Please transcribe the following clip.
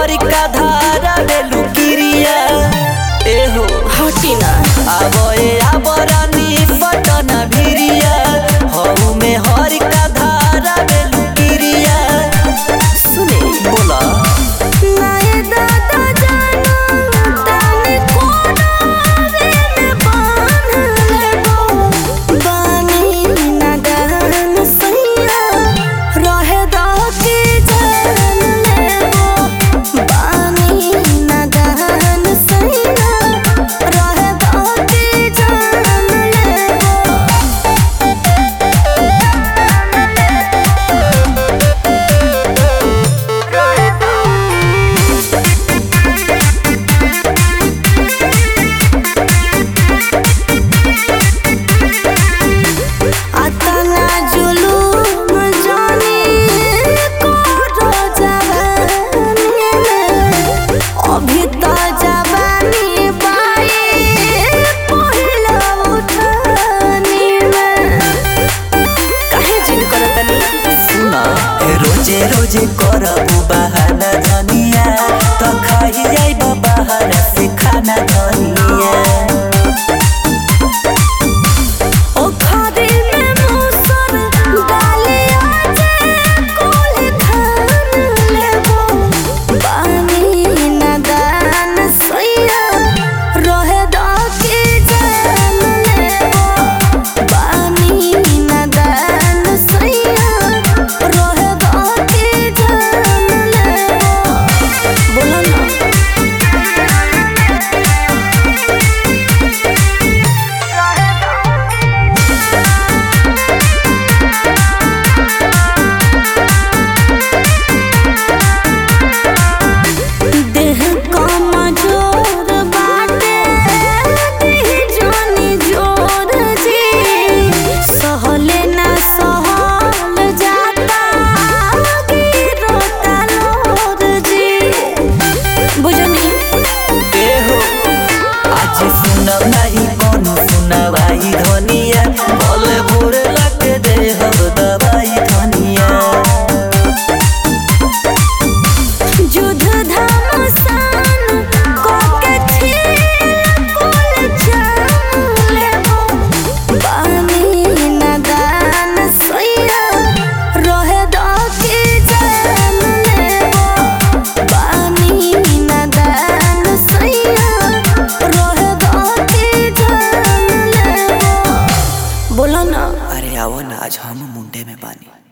हर का धारा बेलू किरिया एहो हटी ना आवो ए आबरानी पटना भिरिया हऊ में हर का धारा बेलू किरिया सुने बोला नाये दादा जानो ताने कोना रे में बांध लेबो बानी ना दान सैया रहे दा के जान लेबो बानी ना दान सैया रहे दा के जान लेबो अतना जुलूम जानी कोरो जवानी में अभी तो जवानी बाई पहिला उठानी में काहे जिद करतनी सुना ए रोजे रोजे करबू बहाना धनिया तो खाई जाइब बाहर से खाना धनिया ओ खादी में मूसर डाले आजे कोल खान लेबो बानी ना दान सैया रहे दा के जान लेबो बानी ना दान सैया रहे दा के जान लेबो बोला ना देह कमजोर बाटे देह जानी जोर जी सहले ना सहल जाता गिरता लोर जी बुझनी एहो आज सुनब नहीं कोनो सुनवाई धनिया बोले भोर लग दे हम दवाई धनिया युद्ध घमासान कोके छीन कुल जान लेबो बानी ना दान सैया रहे दा के जान लेबो बानी ना दान सैया रहे दा के जान लेबो बोलो ना अरे आओ ना आज हम मुंडे में बानी